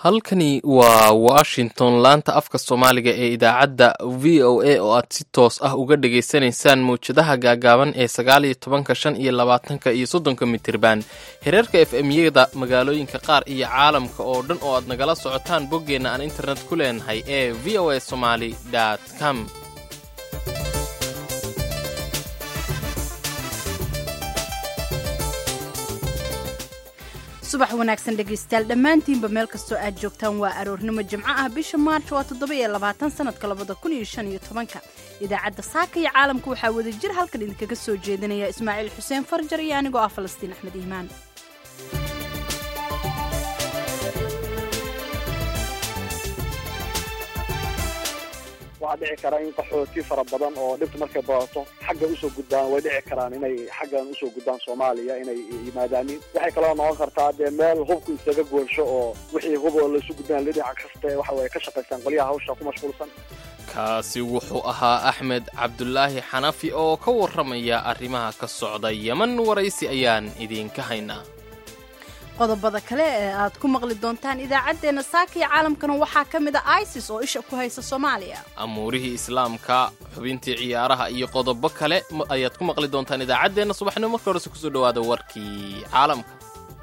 halkani waa washington laanta afka soomaaliga ee idaacadda v o a oo aad si toos ah uga dhagaysanaysaan mawjadaha gaagaaban ee sagaal iyo tobanka shan iyo labaatanka iyo soddonka mitirban hereerka f m yada magaalooyinka qaar iyo caalamka oo dhan oo aad nagala socotaan boggeenna aan internet ku leenahay ee v o a somaly com subax wanaagsan dhegaystayaal dhammaantiinba meel kastoo aad joogtaan waa aroornimo jimco ah bisha maarch waa toddoba-iyo labaatan sanadka labada kun iyo shan iyo tobanka idaacadda saaka iyo caalamka waxaa wada jir halkan idinkaga soo jeedinaya ismaaciil xuseen farjar iyo anigoo ah falastiin axmed iimaan waxaa dhici kara in qaxooti fara badan oo dhibta markay badato xagga usoo gudbaan way dhici karaan inay xaggan usoo gudbaan soomaaliya inay yimaadaanin waxay kaloo noqon kartaa dee meel hubku isaga goolsho oo wixii hub oo laisu gudbaan lidhinac kaste waxa way ka shaqaystaan qolyaha hawsha ku mashquulsan kaasi wuxuu ahaa axmed cabdulaahi xanafi oo ka warramaya arrimaha ka socda yeman waraysi ayaan idiinka haynaa qodobada kale ee aad ku maqli doontaan idaacaddeenna saaka iyo caalamkana waxaa ka mid a isis oo isha ku haysa soomaaliya amuurihii islaamka xubintii ciyaaraha iyo qodobo kale ayaad ku maqli doontaan idaacaddeenna subaxnimo marka horese kusoo dhowaada warkii caalamka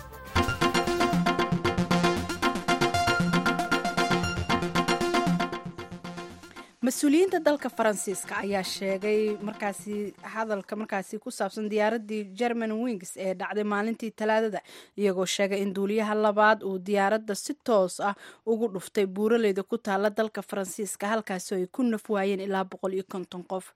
mas-uuliyiinta dalka faransiiska ayaa sheegay markaasi hadalka markaasi ku saabsan diyaaradii german wings ee dhacday maalintii talaadada iyagoo sheegay in duuliyaha labaad uu diyaaradda si toos ah ugu dhuftay buuraleyda ku taala dalka faransiiska halkaasoo ay ku naf waayeen ilaa boqol iyo konton qof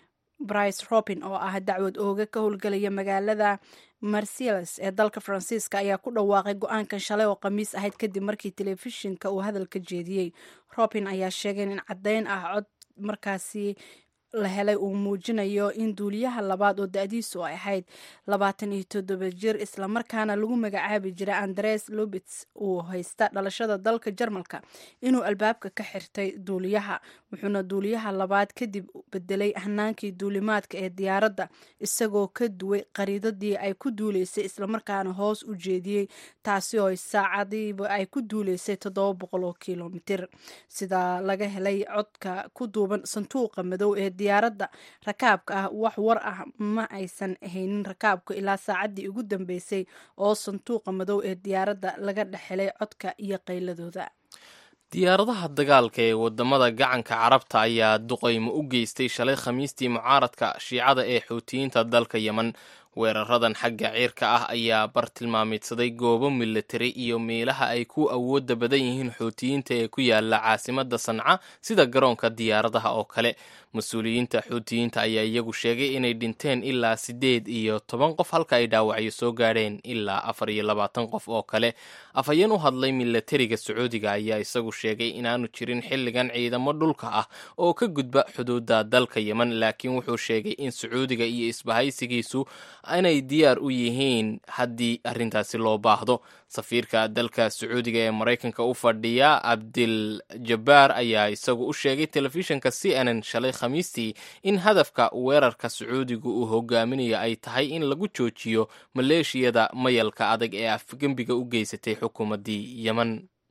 brice robin oo ah dacwad ooga ka howlgelaya magaalada marsiles ee dalka faransiiska ayaa ku dhawaaqay go-aankan shalay oo khamiis ahayd kadib markii telefishinka uu hadalka jeediyey robin ayaa sheegay in caddeyn ah cod markaasi la helay uu muujinayo in duuliyaha labaad oo da-diisu ay ahayd labaatan iyo toddoba jir islamarkaana lagu magacaabi jiray andres lubits uu haysta dhalashada dalka jarmalka inuu albaabka ka xirtay duuliyaha wuxuuna duuliyaha labaad kadib bedelay hanaankii duulimaadka ee diyaaradda isagoo ka duway qariidadii ay ku duuleysay islamarkaana hoos u jeediyey taasi oo saacadiiba ay ku duuleysay toddoba boqol oo kilomitir sida laga helay codka ku duuban sanduuqa madow ee diyaaradda rakaabka ah wax war ah ma aysan haynin rakaabka ilaa saacaddii ugu dambeysay oo sanduuqa madow ee diyaaradda laga dhexhelay codka iyo qayladooda diyaaradaha dagaalka ee wadamada gacanka carabta ayaa duqaymo u geystay shalay khamiistii mucaaradka shiicada ee xuutiyiinta dalka yeman weeraradan xagga ciirka ah ayaa bartilmaameedsaday goobo militari iyo meelaha ay ku awooda badan yihiin xuutiyiinta ee ku yaala caasimada sanca sida garoonka diyaaradaha oo kale mas-uuliyiinta xuutiyiinta ayaa iyagu sheegay inay dhinteen ilaa siddeed iyo toban qof halka ay dhaawacyo soo gaadheen ilaa afar iyo labaatan qof oo kale afhayeen u hadlay milatariga sacuudiga ayaa isagu sheegay inaanu jirin xilligan ciidamo dhulka ah oo ka gudba xuduudda dalka yeman laakiin wuxuu sheegay in sacuudiga iyo isbahaysigiisu inay diyaar u yihiin haddii arrintaasi loo baahdo safiirka dalka sacuudiga ee maraykanka u fadhiya cabdil jabbaar ayaa isagu u sheegay telefishinka c n n shalay khamiistii in hadafka weerarka sacuudiga uu hogaaminayo ay tahay in lagu joojiyo maleeshiyada mayalka adag ee afgembiga u geysatay xukuumaddii yeman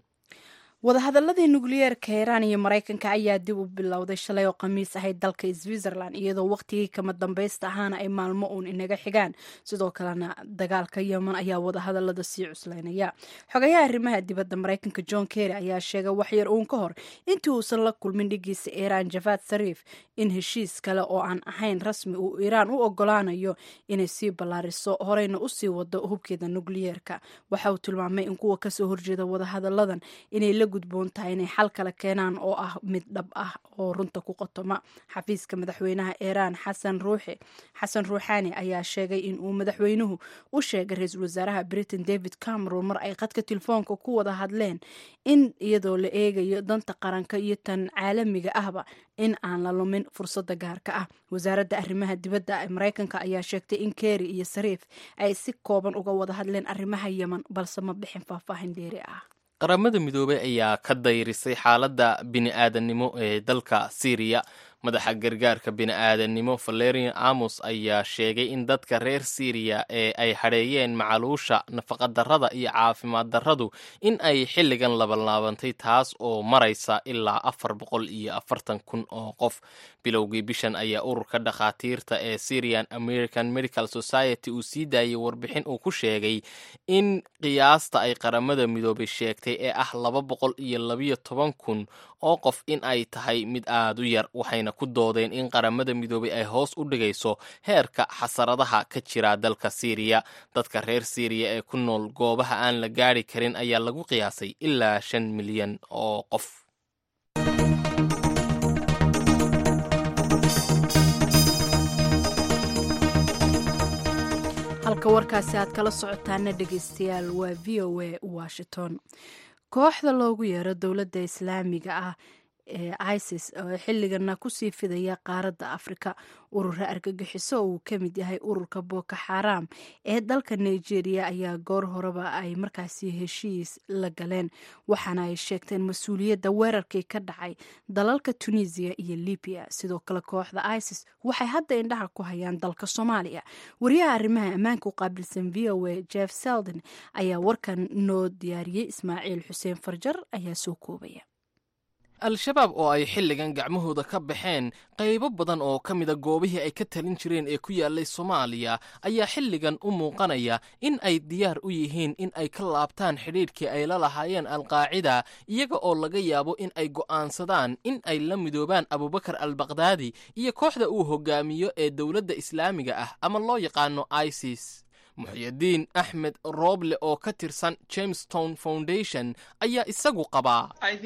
wadahadaladii nukliyeerka iiraan iyo maraykanka ayaa dib u bilowday shalay oo khamiis ahayd dalka switzerland iyadoo waqtigii kama dambaysta ahaana ay maalmo uun inaga xigaan sidoo kalena dagaalka yeman ayaa wadahadalada sii cuslaynaya xogayaha arrimaha dibadda maraykanka john kerry ayaa sheegay waxyar uun ka hor intii uusan la kulmin dhigiisa iiraan javad sariif in heshiis kale oo aan ahayn rasmi uu iiraan u ogolaanayo inay sii ballaariso horeyna usii wado hubkeeda nukliyeerka waxa uu tilmaamay in kuwa kasoo horjeeda wadahadaladan inay la gudboon tahay inay xal kale keenaan oo ah mid dhab ah oo runta ku qotoma xafiiska madaxweynaha iiraan xasan ruuxi xasan ruuxaani ayaa sheegay in uu madaxweynuhu u sheegay ra-iisul wasaaraha britain david cameron mar ay qadka telefoonka ku wada hadleen in iyadoo la eegayo danta qaranka iyo tan caalamiga ahba in aan la lumin fursada gaarka ah wasaaradda arrimaha dibadda ee maraykanka ayaa sheegtay in kerry iyo sariif ay si kooban uga wada hadleen arrimaha yeman balse ma bixin faahfaahin dheeri ah qaramada midoobey ayaa ka dayrisay xaaladda bini-aadannimo ee dalka syriya madaxa gargaarka bini'aadanimo valerian amos ayaa sheegay in dadka reer syriya ee ay hadheeyeen macaluusha nafaqadarrada iyo caafimaad darradu in ay xilligan labanlaabantay taas oo maraysa ilaa afar boqol iyo afartan kun oo qof bilowgii bishan ayaa ururka dhakhaatiirta ee syrian american medical society uu sii daayey warbixin uu ku sheegay in qiyaasta ay qaramada midoobay sheegtay ee ah laba boqol iyo labiyo toban kun oo qof in ay tahay mid aad u yar waxayna ku doodeen in qaramada midoobay ay hoos u dhigayso heerka xasaradaha ka jira dalka syriya dadka reer syriya ee ku nool goobaha aan la gaari karin ayaa lagu qiyaasay ilaa shan milyan oo qof halka warkaasi aad kala socotaana dhegeystayaal waa v o a washington kooxda loogu yeero dowladda islaamiga ah ee isis oo xilligana kusii fidaya qaaradda afrika urura argagixiso oo uu ka mid yahay ururka boko xaram ee dalka nigeria ayaa goor horeba ay markaasi heshiis la galeen waxaana ay sheegteen mas-uuliyadda weerarkii ka dhacay dalalka tunisiya iyo libiya sidoo kale kooxda isis waxay hadda indhaha ku hayaan dalka soomaaliya wariyaha arrimaha ammaanka u qaabilsan v o a jeff seldon ayaa warkan noo diyaariyey ismaaciil xuseen farjar ayaa soo koobaya al-shabaab oo ay xilligan gacmahooda ka baxeen qaybo badan oo ka mida goobihii ay ka talin jireen ee ku yaalay soomaaliya ayaa xilligan u muuqanaya in ay diyaar u yihiin in ay ka laabtaan xidhiidhkii ay la lahaayeen alqaacida iyaga oo laga yaabo in ay go'aansadaan in ay la midoobaan abubakar albakdaadi iyo kooxda uu hogaamiyo ee dowladda islaamiga ah ama loo yaqaano isis muxyidiin axmed rooble oo ka tirsan jamestown foundation ayaa isagu qabaa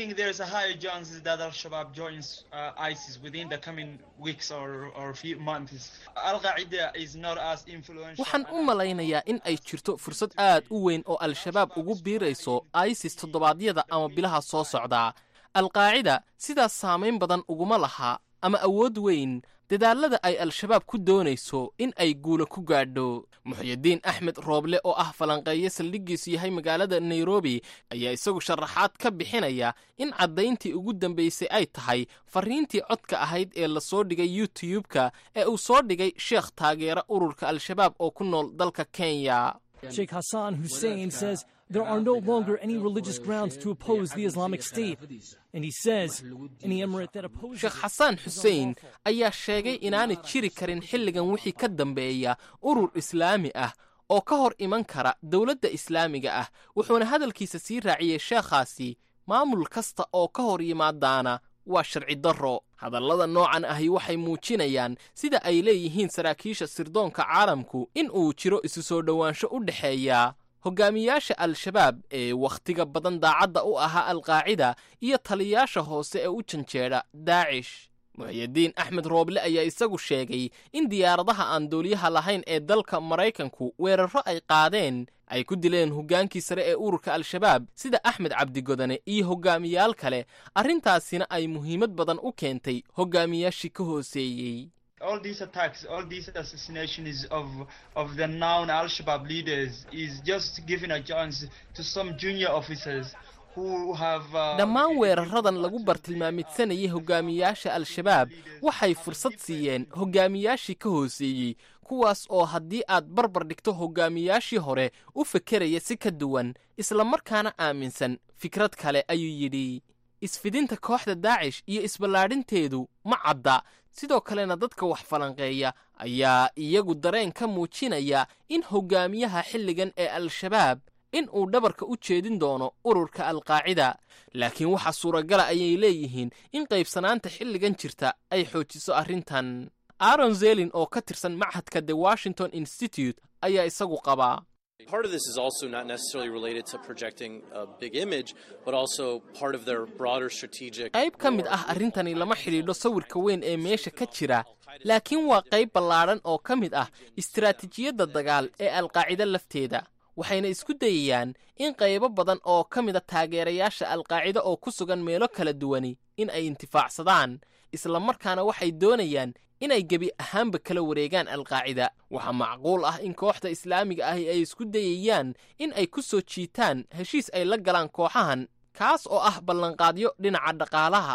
waxaan u malaynayaa in ay jirto fursad aad u weyn oo al-shabaab ugu biirayso isis toddobaadyada ama bilaha soo socdaa alqaacida sidaas saamayn badan uguma laha ama awood weyn dadaalada ay al-shabaab ku doonayso in ay guula ku gaadho muxyidiin axmed rooble oo ah falanqeeye saldhiggiisu yahay magaalada nairobi ayaa isagu sharaxaad ka bixinaya in caddayntii ugu dambaysay ay tahay fariintii codka ahayd ee lasoo dhigay youtube-ka ee uu soo dhigay sheekh taageera ururka al-shabaab oo ku nool dalka kenya Sheikh Hassan Hussein says there are no longer any religious grounds to oppose the Islamic State. And he says any emirate that opposes sheekh xasaan xuseen ayaa sheegay inaanay jiri karin xilligan wixii ka dambeeya urur islaami ah oo ka hor iman kara dowladda islaamiga ah wuxuuna hadalkiisa sii raaciyey sheekhaasi maamul kasta oo ka hor yimaadaana waa sharci darro hadallada noocan ahi waxay muujinayaan sida ay leeyihiin saraakiisha sirdoonka caalamku in uu jiro isu soo dhowaansho u dhexeeya hogaamiyaasha al-shabaab ee wakhtiga badan daacadda u ahaa alqaacida iyo taliyaasha hoose ee u janjeedha daacish muxyidiin axmed rooble ayaa isagu sheegay in diyaaradaha aan duuliyaha lahayn ee dalka maraykanku weerarro ay qaadeen ay ku dileen hoggaankii sare ee ururka al-shabaab sida axmed cabdigodane iyo hogaamiyaal kale arrintaasina ay muhiimad badan u keentay hogaamiyaashii ka hooseeyey all these attacks, all these assassinations of of the known Al-Shabaab leaders is just giving a chance to some junior officers who have. Uh, dhammaan weeraradan lagu bartilmaamidsanayay hogaamiyaasha al-shabaab waxay fursad siiyeen hogaamiyaashii ka hooseeyey kuwaas oo haddii aad barbar dhigto hogaamiyaashii hore u fekeraya si ka duwan islamarkaana aaminsan fikrad kale ayuu yidhi isfidinta kooxda daacish iyo isballaadhinteedu ma cadda sidoo kalena dadka wax falanqeeya ayaa iyagu dareen ka muujinaya in hogaamiyaha xilligan ee al-shabaab in uu dhabarka u jeedin doono ururka alqaacida laakiin waxaa suuragala ayay leeyihiin in qaybsanaanta xilligan jirta ay xoojiso arrintan aaron zelin oo ka tirsan machadka the washington institute ayaa isagu qabaa Part of this is also not necessarily related to projecting a big image, but also part of their broader strategic. qayb ka mid ah arrintani lama xidhiidho sawirka weyn ee meesha ka jira laakiin waa qayb ballaadhan oo ka mid ah istiraatiijiyadda dagaal ee alqaacida lafteeda waxayna isku dayayaan in qaybo badan oo ka mida taageerayaasha alqaacida oo ku sugan meelo kala duwani in ay intifaacsadaan islamarkaana waxay doonayaan inay gebi ahaanba kala wareegaan alqaacida waxaa macquul ah in kooxda islaamiga ahi ay isku dayayaan in ay ku soo jiitaan heshiis ay la galaan kooxahan kaas oo ah ballanqaadyo dhinaca dhaqaalaha ah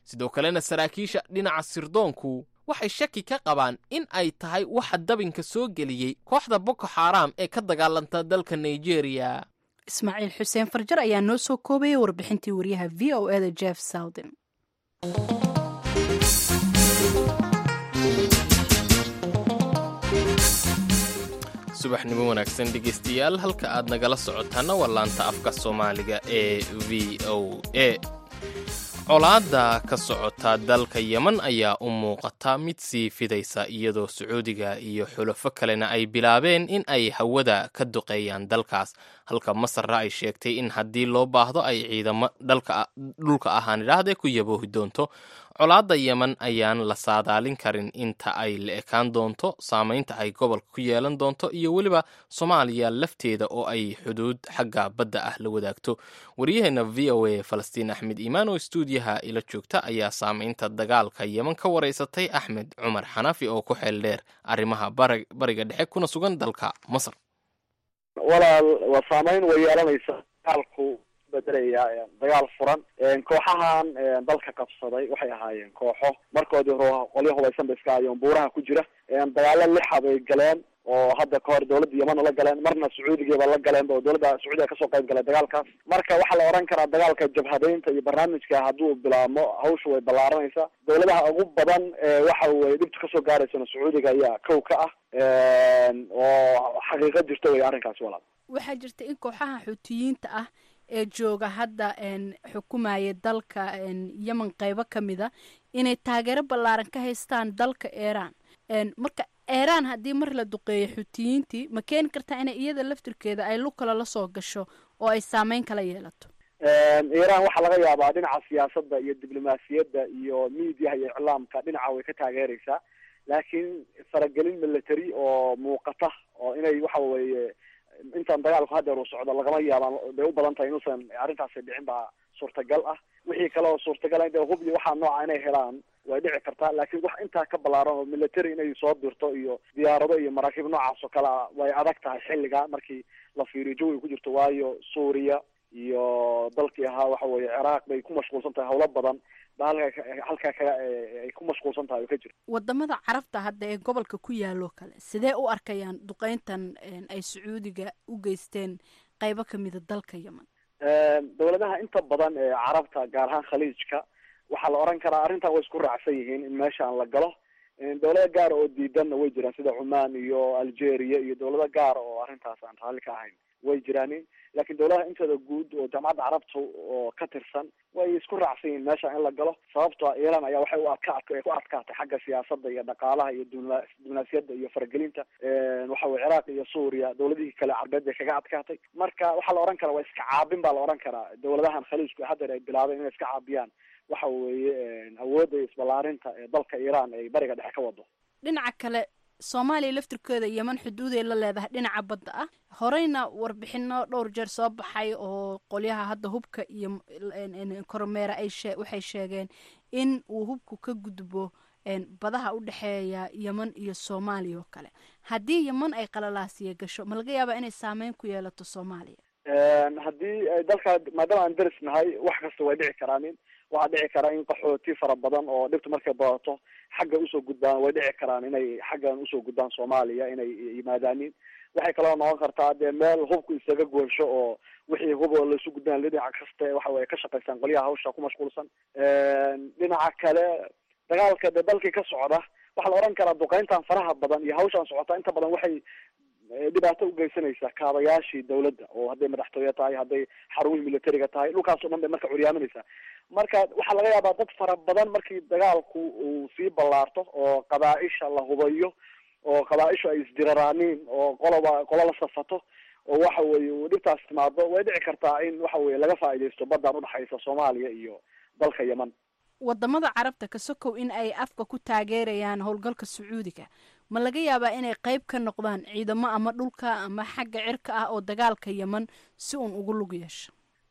sidoo kalena saraakiisha dhinaca sirdoonku waxay shaki ka qabaan in ay tahay waxa dabinka soo geliyey kooxda boko xaaraam ee ka dagaalanta dalka nigeria ismaaciil xuseen farjar ayaa noo soo koobayay warbixintii wariyaha v o eda jeff sowden subaxnimo wanaagsan dhegaystayaal halka aad nagala socotaana waa laanta afka soomaaliga ee v o a colaadda ka socota dalka yeman ayaa u muuqata mid sii fidaysa iyadoo sacuudiga iyo xulafo kalena ay bilaabeen in ay hawada ka duqeeyaan dalkaas halka masarra ay sheegtay in haddii loo baahdo ay ciidamo dhulka ahaan idhaahdee ku yaboohi doonto colaadda yeman ayaan la saadaalin karin inta ay la ekaan doonto saamaynta ay gobolka ku yeelan doonto iyo weliba soomaaliya lafteeda oo ay xuduud xagga badda ah la wadaagto waryaheena v o a falastiin axmed iimaan oo stuudiyaha ila joogta ayaa saamaynta dagaalka yeman ka waraysatay axmed cumar xanafi oo ku xeel dheer arrimaha bariga dhexe kuna sugan dalka masar walaal waa saamayn way yeelanaysa dagaalku bedelaya dagaal furan kooxahan dalka qabsaday waxay ahaayeen kooxo markoodii hore qolyo hubaysan ba iska ahaayeen buuraha ku jira dagaalo lixa bay galeen oo hadda kahor dawladda yamana la galeen marna sacuudigiiba la galeen oo dawladda sacuudiga kasoo qayb galay dagaalkaas marka waxaa la oran karaa dagaalka jabhadeynta iyo barnaamijka hadduu bilaabmo hawsha way ballaaranaysaa dawladaha ugu badan waxa weye dhibta kasoo gaaraysana sacuudiga ayaa kow ka ah oo xaqiiqo jirta wey arrinkaasi walaal waxaa jirta in kooxaha xuutiyiinta ah ee jooga hadda xukumaya dalka yemen qeybo ka mida inay taageero ballaaran ka haystaan dalka iiraan marka iiraan haddii mar la duqeeyo xuutiyiintii ma keeni kartaa inay iyada laftirkeeda ay lug kale lasoo gasho oo ay saameyn kala yeelato iiraan waxaa laga yaabaa dhinaca siyaasadda iyo diblomaasiyadda iyo miidiyaha iyo iclaamka dhinaca way ka taageeraysaa laakiin faragelin military oo muuqata oo inay waxa weeye intaan dagaalku hadeer uu socdo lagama yaabaan bay u badan tahay inuusan arrintaasi dhicin baa suurtagal ah wixii kale oo suurtagal de hub iyo waxaa nooca inay helaan way dhici kartaa laakiin wax intaa ka ballaaran oo military inay soo dirto iyo diyaarado iyo maraakiib noocaas oo kale a way adag tahay xilliga markii la fiiriyo jawiga ku jirto waayo suuriya iyo dalkii ahaa waxa weeye ciraaq bay ku mashquulsan tahay hawlo badan ba halka halkaa kaga ay ku mashquulsan tahay oo ka jirto wadamada carabta hadda ee gobolka ku yaaloo kale sidee u arkayaan duqeyntan ay sacuudiga u geysteen qeybo kamida dalka yemen dawladaha inta badan ee carabta gaar ahaan khaliijka waxaa la oran karaa arrintan way isku raacsan yihiin in meeshaan la galo dawlado gaara oo diidanna way jiraan sida cumaan iyo algeria iyo dawlado gaara oo arrintaas aan raalli ka ahayn way jiraanin laakiin dawladaha intooda guud oo jaamacadda carabta oo ka tirsan way isku raacsan yihiin meesha in la galo sababto a iiraan ayaa waxay u adkaat ku adkaatay xagga siyaasadda iyo dhaqaalaha iyo dibla diblomaasiyadda iyo faragelinta waxa weye ciraaq iyo suuriya dawladihii kale carbeed bay kaga adkaatay marka waxaa la oran karaa waa iska caabin baa la oran karaa dawladahan khaliijku haddeer ay bilaabeen inay iska caabiyaan waxa weeye awoodda isballaarinta ee dalka iiraan ay bariga dhexe ka wado dhinaca kale soomaaliya laftirkeeda yeman xuduuday la leedahay dhinaca badda ah horeyna warbixino dhowr jeer soo baxay oo qolyaha hadda hubka iyo kormeera ay shee waxay sheegeen in uu hubku ka gudbo badaha u dhexeeya yeman iyo soomaaliya oo kale haddii yeman ay qalalaasiya gasho ma laga yaabaa inay saameyn ku yeelato soomaaliya haddii dalka maadaama aan daris nahay wax kasta way dhici karaanin waxaa dhici karaa in qaxooti fara badan oo dhibta markay badato xagga usoo gudbaan way dhici karaan inay xaggan usoo gudbaan soomaaliya inay yimaadaanin waxay kaloo noqon kartaa dee meel hubku isaga goosho oo wixii hub oo laisu gudbaan dhinaca kasta waxa weye ka shaqaystaan qolyaha hawsha ku mashquulsan dhinaca kale dagaalka dee dalkii ka socda waxaa la oran karaa duqeyntan faraha badan iyo hawshan socota inta badan waxay dhibaato ugeysanaysaa kaabayaashii dawladda oo hadday madaxtooye tahay hadday xarumihii militariga tahay dhulkaas o dhan bay marka curyaaminaysaa marka waxaa laga yaabaa dad fara badan markii dagaalku uu sii ballaarto oo qabaa-isha la hubayo oo qabaa-ishu ay isdiraraaniin oo qoloba qolo la safato oo waxa weye uu dhibtaas timaado way dhici kartaa in waxa weye laga faaidaysto baddan udhexaysa soomaaliya iyo dalka yeman wadamada carabta ka sokow in ay afka ku taageerayaan howlgalka sacuudiga ma laga yaabaa inay qeyb ka noqdaan ciidamo ama dhulka ama xagga cirka ah oo dagaalka yeman si uun ugu lug yeesho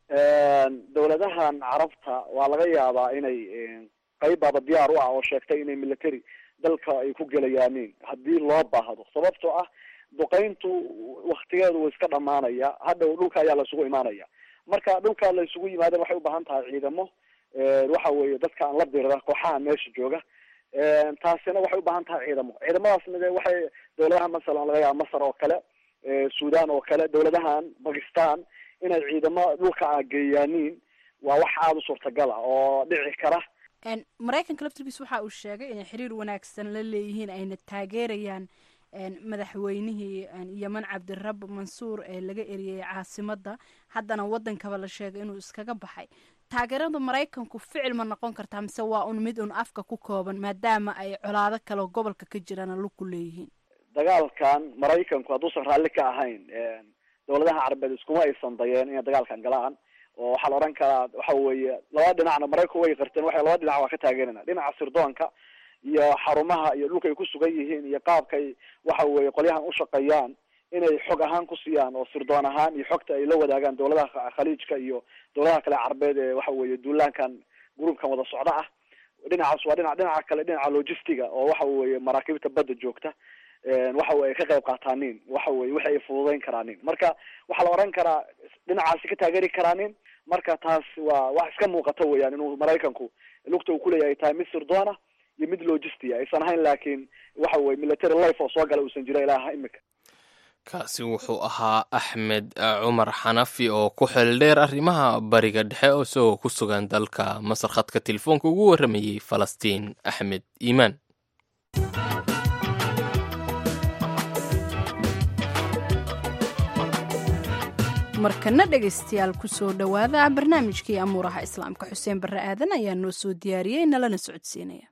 dawladahan carabta waa laga yaabaa inay qeyb baaba diyaar u ah oo sheegtay inay military dalka ay ku gelayaanin haddii loo baahdo sababtoo ah duqeyntu waktigeedu wuu iska dhamaanaya hadhow dhulka ayaa laisugu imaanaya marka dhulka la isugu yimaadeen waxay ubaahan tahay ciidamo waxa weeye dadka aan la dirira kooxaha meesha jooga taasina waxay ubaahan tahay ciidamo ciidamadaasna de waxay dawladaha masalan laga yaaba masar oo kale sudan oo kale dawladahan bakistan inay ciidamo dhulka a geeyaaniin waa wax aada u suurtagal ah oo dhici kara maraykanka laftirkiis waxa uu sheegay inay xiriir wanaagsan la leeyihiin ayna taageerayaan madaxweynihii yeman cabdirab mansuur ee laga eriyey caasimadda haddana waddankaba la sheegay inuu iskaga baxay taageerada maraykanku ficil ma noqon kartaa mise waa un mid un afka ku kooban maadaama ay colaado kale gobolka ka jiraan lug ku leeyihiin dagaalkan maraykanku hadduusan raalli ka ahayn dawladaha carabeed iskuma aysan dayeen inay dagaalkan galaan oo waxaa la odhan karaa waxa weeye laba dhinacna maraykanku way qarteen waxay laba dhinac waa ka taageerana dhinaca sirdoonka iyo xarumaha iyo dhulka ay ku sugan yihiin iyo qaabkay waxa weeye qolyahan ushaqeeyaan inay xog ahaan ku siiyaan oo sirdoon ahaan iyo xogta ay la wadaagaan dawladaha khaliijka iyo dawladaha kale carabeed ee waxa weeye duulaankan gruubkan wada socda ah dhinacaas waa dhinac dhinaca kale dhinaca logistiga oo waxa weeye maraakiibta badda joogta waxa weye ka qayb qaataanin waxa weye wixi ay fududeyn karaanin marka waxaa la oran karaa dhinacaasi ka taageeri karaanin marka taas waa wax iska muuqato weeyaan inuu maraykanku lugta uu kuleeyahay tahay mid sirdoona iyo mid logistia aysan ahayn laakiin waxa weye military life oo soo gala uusan jiro ilaaha imika kaasi wuxuu ahaa axmed cumar xanafi oo ku xeeldheer arrimaha bariga dhexe oo isagoo ku sugan dalka masar khadka telefoonka ugu warramayey falastiin axmed iimaan markana dhegaystayaal kusoo dhowaada barnaamijkii amuuraha islaamka xuseen barre aadan ayaa noo soo diyaariyey nalana socodsiinaya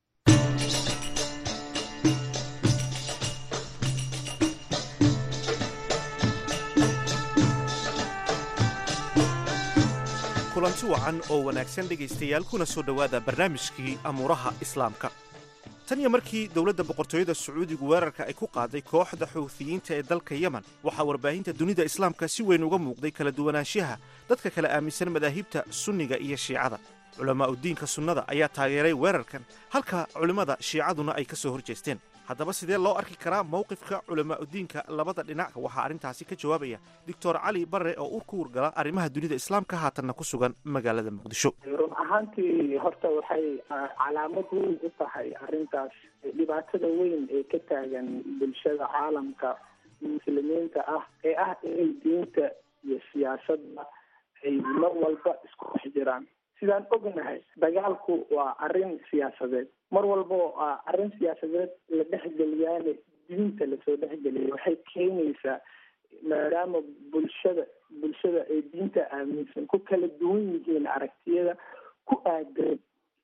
kulanti wacan oo wanaagsan dhegaystayaal kuna soo dhowaada barnaamijkii amuuraha islaamka tan iyo markii dowladda boqortooyada sacuudigu weerarka ay ku qaaday kooxda xuuthiyiinta ee dalka yemen waxaa warbaahinta dunida islaamka si weyn uga muuqday kala duwanaanshaha dadka kala aaminsan madaahibta sunniga iyo shiicada culammaa'u diinka sunnada ayaa taageeray weerarkan halka culimmada shiicaduna ay ka soo hor jeesteen haddaba sidee loo arki karaa mowqifka culammaa'udiinka labada dhinac waxaa arrintaasi ka jawaabaya doctor cali barre oo ur ku wargala arrimaha dunida islaamka haatanna ku sugan magaalada muqdisho run ahaantii horta waxay calaamad weyn u tahay arrintaas dhibaatada weyn ee ka taagan bulshada caalamka muslimiinta ah ee ah inay diinta iyo siyaasadda ay mar walba isku dhex jiraan sidaan ognahay dagaalku waa arrin siyaasadeed mar walba oo arrin siyaasadeed la dhexgeliyaane diinta lasoo dhexgeliya waxay keenaysaa maadaama bulshada bulshada ay diinta aaminsan ku kala duwan yihiin aragtiyada ku aadan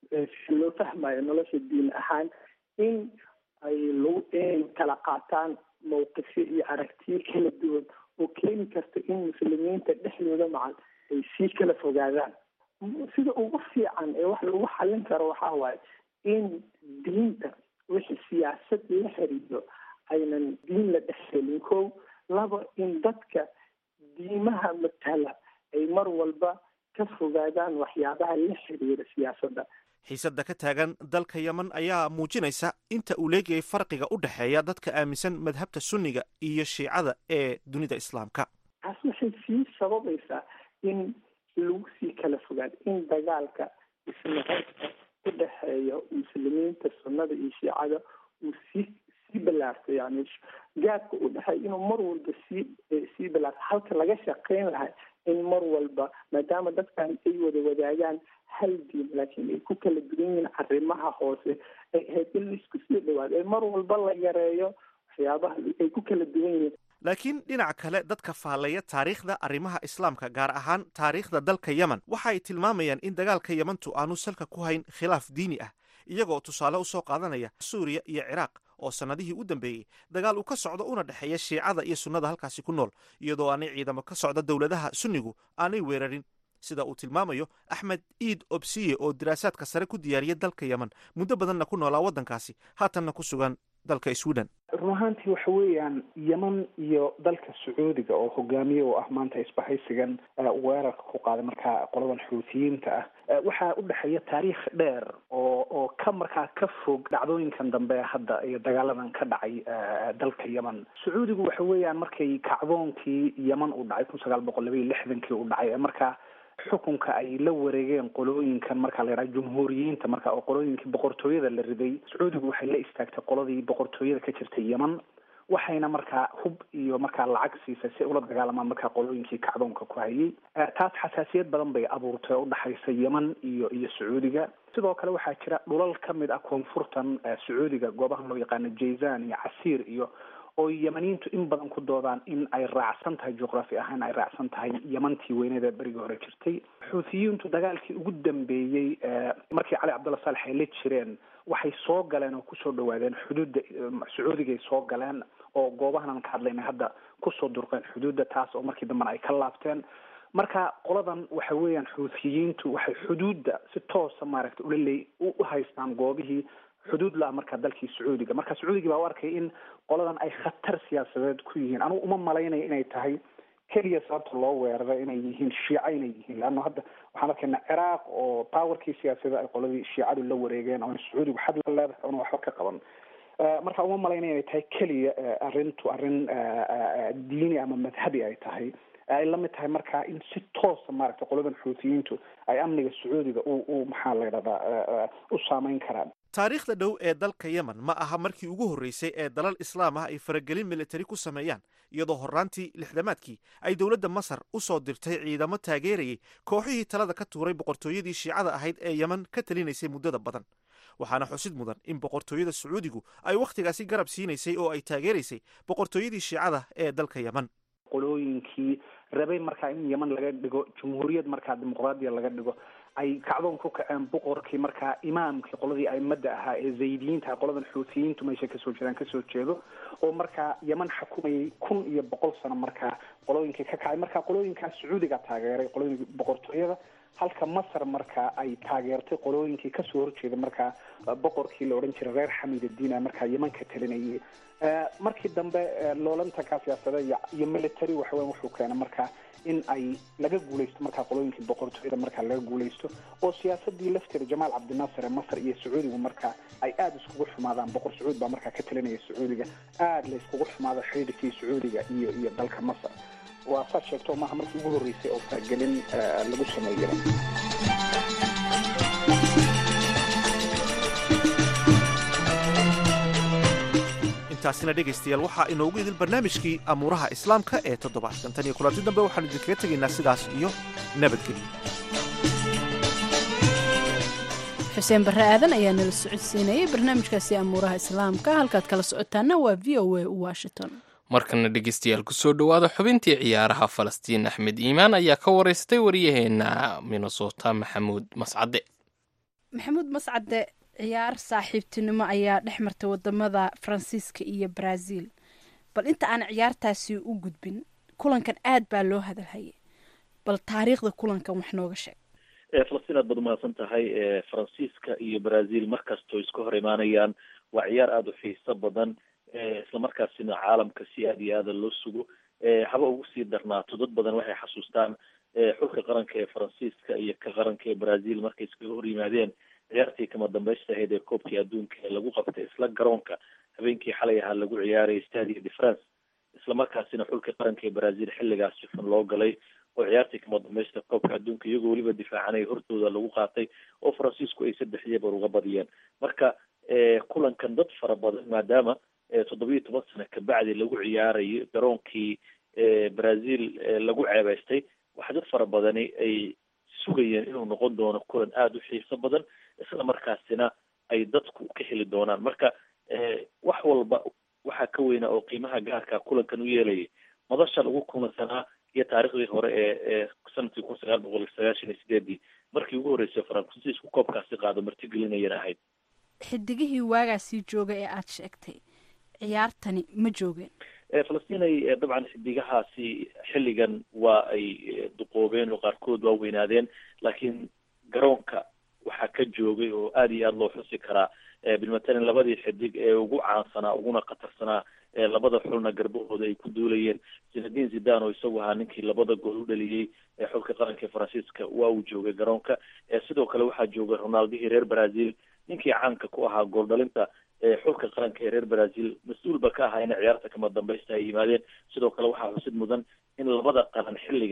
si loo fahmayo nolosha diin ahaan in ay lagu inay kala qaataan mawqifyo iyo aragtiyo kala duwan oo keeni karta in muslimiinta dhexdooda macal ay sii kala fogaadaan sida ugu fiican ee wax lagu xallin karo waxaa waaye in diinta wixii siyaasad la xiriiro aynan diin la dhexgelin ko laba in dadka diimaha matala ay mar walba ka fogaadaan waxyaabaha la xiriira siyaasadda xiisadda ka taagan dalka yemen ayaa muujinaysa inta uu leegayay farqiga u dhexeeya dadka aaminsan madhabta sunniga iyo shiicada ee dunida islaamka taas waxay sii sababaysaa in lagu sii kala fogaado in dagaalka isnaqaybka u dhexeeya muslimiinta sunnada iyo shiicada uu sii sii balaarto yani gaadka u dhexeeya inuu mar walba sii sii balaarto halka laga shaqeyn lahay in mar walba maadaama dadkan ay wada wadaagaan hal diin laakiin ay ku kala duwan yihiin arrimaha hoose ay ahayd in laisku sii dhawaado ee mar walba la yareeyo waxyaabaha ay ku kala duwan yihiin laakiin dhinaca kale dadka faallaya taariikhda arrimaha islaamka gaar ahaan taariikhda dalka yemen waxa ay tilmaamayaan in dagaalka yemantu aanu salka ku hayn khilaaf diini ah iyagoo tusaale u soo qaadanaya suuriya iyo ciraaq oo sannadihii u dambeeyey dagaal uu ka socdo una dhexeeya shiicada iyo sunnada halkaasi ku nool iyadoo aanay ciidamo ka socda dowladaha sunnigu aanay weerarin sida uu tilmaamayo axmed iid obsiye oo diraasaadka sare ku diyaariya dalka yemen muddo badanna ku noolaa waddankaasi haatanna ku sugan dalka sweden run ahaantii waxa weeyaan yeman iyo dalka sacuudiga oo hogaamiye oo ah maanta isbahaysigan weerarka ku qaaday markaa qoladan xuutiyiinta ah waxaa u dhexeeya taariikh dheer oo oo ka markaa ka fog dhacdooyinkan dambe hadda iyo dagaaladan ka dhacay dalka yemen sacuudigu waxa weeyaan markay kacdoonkii yeman u dhacay kun sagaal boqol laba iyo lixdankii u dhacay markaa xukunka ay la wareegeen qolooyinkan marka la yidhaha jumhuuriyiinta marka oo qolooyinkii boqortooyada la riday sacuudigu waxay la istaagtay qoladii boqortooyada ka jirtay yeman waxayna markaa hub iyo markaa lacag siisay si ula dagaalamaan markaa qolooyinkii kacdoonka ku hayay taas xasaasiyad badan bay abuurtay oo udhexaysa yeman iyo iyo sacuudiga sidoo kale waxaa jira dhulal ka mid ah koonfurtan sacuudiga goobaha loo yaqaano jayzan iyo casiir iyo oo yemaniyiintu in badan ku doodaan in ay raacsan tahay juqraafi ahaan ay raacsan tahay yemantii weyneed ee berigii hore jirtay xuutiyiintu dagaalkii ugu dambeeyey markii cali cabdulla saalex ay la jireen waxay soo galeen oo kusoo dhawaadeen xuduudda sacuudigay soo galeen oo goobahan aan ka hadlaynay hadda kusoo durqeen xuduudda taas oo markii dambena ay ka laabteen marka qoladan waxa weeyaan xuutiyiintu waxay xuduudda si toosa maaragtay ula leey u haystaan goobihii xuduud la-a markaa dalkii sacuudiga marka sacuudigii baa u arkay in qoladan ay khatar siyaasadeed ku yihiin anugu uma malaynaya inay tahay keliya sababta loo weeraro inay yihiin shiica inay yihiin leanna hadda waxaan arkaynaa ciraaq oo powerkii siyaasada ay qoladii shiicadu la wareegeen oo sacuudigu xad la leedahay oona waxba ka qaban marka uma malaynaya inay tahay keliya arrintu arrin diini ama madhabi ay tahay ay la mid tahay marka in si toosa maaragtay qoladan xuutiyiintu ay amniga sacuudiga u u maxaa la yidhahdaa u saameyn karaan taariikhda dhow ee dalka yemen ma aha markii ugu horreysay ee dalal islaam ah ay faragelin militari ku sameeyaan iyadoo horraantii lixdamaadkii ay dowladda masar u soo dirtay ciidamo taageerayay kooxihii talada ka tuuray boqortooyadii shiicada ahayd ee yemen ka talinaysay muddada badan waxaana xusid mudan in boqortooyada sacuudigu ay wakhtigaasi garab siinaysay oo ay taageeraysay boqortooyadii shiicada ee dalka yemen qolooyinkii rabay markaa in yeman laga dhigo jumhuuriyad markaa dimuqraadiya laga dhigo ay kacdoon ku kaceen boqorkii markaa imaamkii qoladii aimada ahaa ee zaydiyiinta qoladan xuutiyiintu meesha kasoo jeedaan kasoo jeedo oo markaa yeman xukumayay kun iyo boqol sano markaa qolooyinkii ka kacay marka qolooyinkaa sacuudiga taageeray qolooyinkii boqortooyada halka masar markaa ay taageertay qolooyinkii kasoo horjeeda markaa boqorkii la odhan jiray reer xamid addiin markaa yeman ka talinayay markii dambe loolantankaa siyaasade iyo military waxaweya wuxuu keenay markaa in ay laga guuleysto markaa qolooyinkii boqortooyada markaa laga guuleysto oo siyaasadii lafteeda jamaal cabdinaasir ee masar iyo sacuudigu markaa ay aada iskugu xumaadaan boqor sacuud baa markaa ka talinaya sacuudiga aada la iskugu xumaado xidhiidhkii sacuudiga iyo iyo dalka masar waa saad sheegto maaha markii ugu horreysay oo faragelin lagu sameeyo intaasina dhegaystayaal waxaa inoogu idil barnaamijkii amuuraha islaamka ee toddobaadkan tan iyo kulanti dambe waxaanu idinkaga tegaynaa sidaas iyo nabadgelyo xuseen barre aadan ayaa nala socodsiinayay barnaamijkaasi amuuraha islaamka halkaad kala socotaana waa v o a washington markana dhegeystayaal kusoo dhowaada xubintii ciyaaraha falastiin axmed iimaan ayaa ka waraystay waryaheena minnesota maxamuud mascade maxamuud mascade ciyaar saaxiibtinimo ayaa dhex martay wadamada faransiiska iyo brazil bal inta aan ciyaartaasi u gudbin kulankan aad baa loo hadalhayay bal taariikhda kulankan wax nooga sheeg falastiin aad baad umahadsan tahay faransiiska iyo brazil markastoo iska hor imaanayaan waa ciyaar aada u xiiso badan islamarkaasina caalamka si aada iyo aada loo sugo haba ugu sii darnaato dad badan waxay xasuustaan xulka qaranka ee faransiiska iyo ka qaranka ee brazil markay iskaga hor yimaadeen ciyaartii kama dambeysta ahayd ee koobkii adduunka ee lagu qabtay isla garoonka habeenkii xalay ahaa lagu ciyaarayay stadia de france islamarkaasina xulka qaranka ee brazil xilligaas sifan loo galay oo ciyaartii kama dambeysta koobka adduunka iyagoo weliba difaacanaya hortooda lagu qaatay oo faransiisku ay saddex yebar uga badiyeen marka kulankan dad fara badan maadaama toddobiyo toban sano kabacdi lagu ciyaarayo garoonkii brazil lagu ceebeystay waxa dad fara badani ay sugayeen inuu noqon doono kulan aada u xiiso badan isla markaasina ay dadku ka heli doonaan marka wax walba waxaa ka weynaa oo qiimaha gaarka kulankan u yeelayay madasha lagu kulansanaa iyo taariikhdii hore ee ee sanadkii kun sagaal boqol sagaashan iyo sideedii markii ugu horreysay faransiisku koobkaasi qaado martigelinayana ahayd xidigihii waagaasii jooga ee aada sheegtay ciyaartani ma joogeen falastinay dabcan xidigahaasi xilligan waa ay duqoobeen oo qaarkood waa weynaadeen laakiin garoonka waxaa ka joogay oo aada iyo aada loo xusi karaa bilmatalan labadii xidig ee ugu caansanaa uguna khatarsanaa labada xulna garbahooda ay ku duulayeen zinadin zidan oo isagu ahaa ninkii labada gool u dhaliyey xulka qaranka faransiiska waa uu joogay garoonka sidoo kale waxaa joogay ronaldihii reer brazil ninkii caanka ku ahaa gool dhalinta xulka qaranka ee reer brazil mas-uulba ka ahaa in ciyaarta kama dambeysta ay yimaadeen sidoo kale waxaa xusid mudan in labada qaran xilligan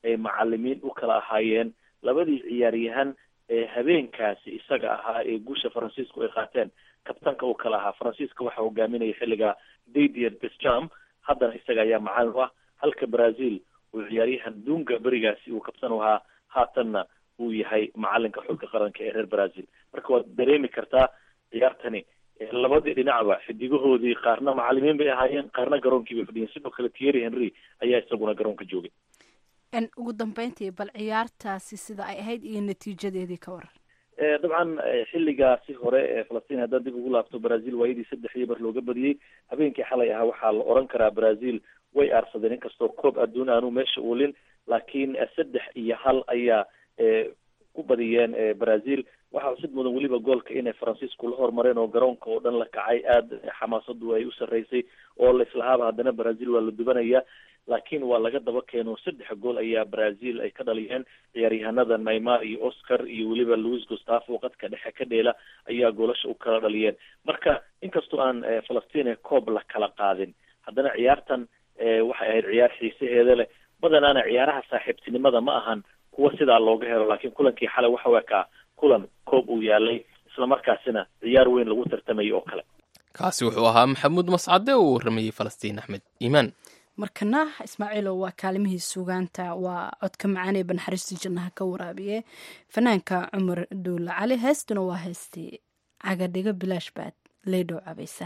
ay macalimiin u kala ahaayeen labadii ciyaaryahan ee habeenkaasi isaga ahaa ee guusha faransiisku ay qaateen kabtanka uu kala ahaa faransiiska waxaa hogaaminaya xilliga didier besjam haddana isaga ayaa macalin u ah halka brazil uu ciyaaryahan dunga berigaasi uu kabtan u ahaa haatanna uu yahay macalinka xulka qaranka ee reer brazil marka waad dareemi kartaa ciyaartani labadii dhinacba xidigahoodii qaarna macalimiin bay ahaayeen qaarna garoonkii bay fadhiyeen sidoo kale thierry henry ayaa isaguna garoonka joogay ugu dambeyntii bal ciyaartaasi sida ay ahayd iyo natiijadeedii ka waran dabcan xilligaasi hore ee falastiin haddaad dib ugu laabto brazil waayadii saddex iyo bar looga badiyey habeenkii xalay ahaa waxaa la oran karaa brazil way aarsadeen inkastoo koob adduun aanu meesha uulin laakiin saddex iyo hal ayaa ku badiyeen brazil waxaa xusid mudan weliba goolka inay faransiisku la hormareen oo garoonka oo dhan la kacay aada xamaasadu ay u sarreysay oo laislahaaba haddana brazil waa la dubanaya laakiin waa laga daba keeno saddex gool ayaa brazil ay ka dhaliyeen ciyaaryahanada neymar iyo oscar iyo weliba louis gustavo qadka dhexe ka dheela ayaa goolasha u kala dhaliyeen marka inkastoo aan falastiin koob la kala qaadin haddana ciyaartan waxay ahayd ciyaar xiisaheeda leh badanaana ciyaaraha saaxiibtinimada ma ahan kuwa sidaa looga helo laakiin kulankii xalay waxa waa kaa kulan koob uu yaalay islamarkaasina ciyaar weyn lagu tartamayay oo kale kaasi wuxuu ahaa maxamuud mascade oo u warramayey falastiin axmed iimaan markana ismaaciilow waa kaalimihii sugaanta waa codka macaan ee banxariistii jannaha ka waraabiye fanaanka cumar duulle cali heestuna waa heestii cagadhigo bilaash baad leydhow cabaysa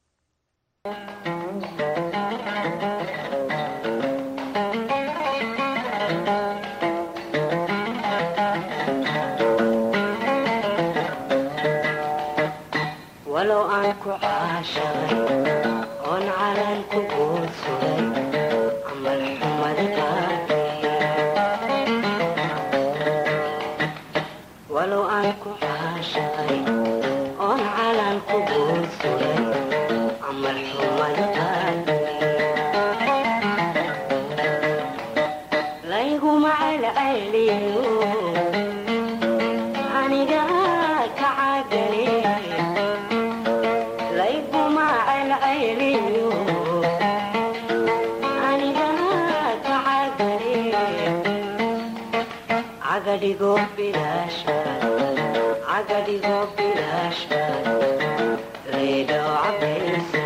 walow aan ku caashaday oon calan ku guursuday camal xumad walow aan ku caashaday oon calan ku guursuday camal xumad layguma celceliyo aniga ka cagale cagadhigo bilaashcagadhigo bilaashba leydhow cabaysa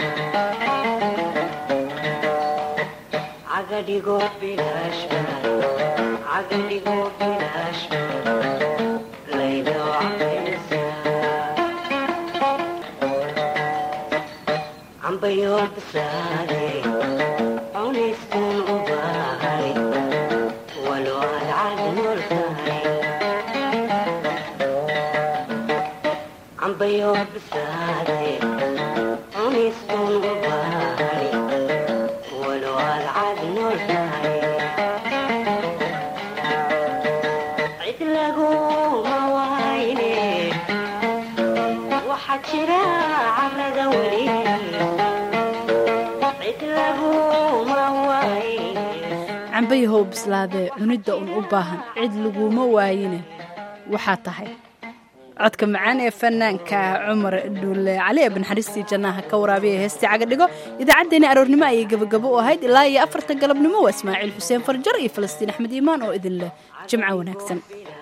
cagadhigo bilaashba cagadhigo bilaashba leydhow cabaysa cambayo basaade cunayskuun u baahay walo aad caadinool tahay cambayo basaade cunayskuun u baahay walo aad caadinool tahay cid laguma wayne waxaa jira carada weli cambayahow bislaadee cunidda un u baahan cid laguma waayine waxaa tahay codka macaan ee fanaanka cumar dhuule cali ee banxariistii jannaha ka waraabiya heestii cagadhigo idaacaddeenii aroornimo ayay gabagabo u ahayd ilaa iyo afarta galabnimo waa ismaaciil xuseen farjar iyo falastiin axmed iimaan oo idin leh jimco wanaagsan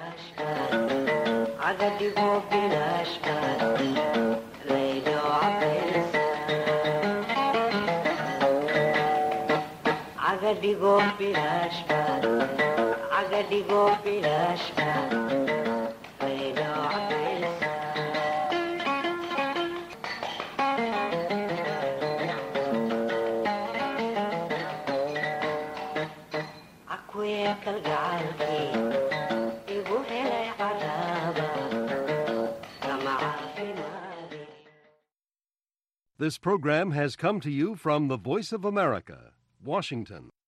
cagadhigo bilaashba cagadhigo bilaashba leydhow cabaysa cakuye kalgacalkii igu helay cadaaba kama caafimaadi This program has come to you from the Voice of America, Washington.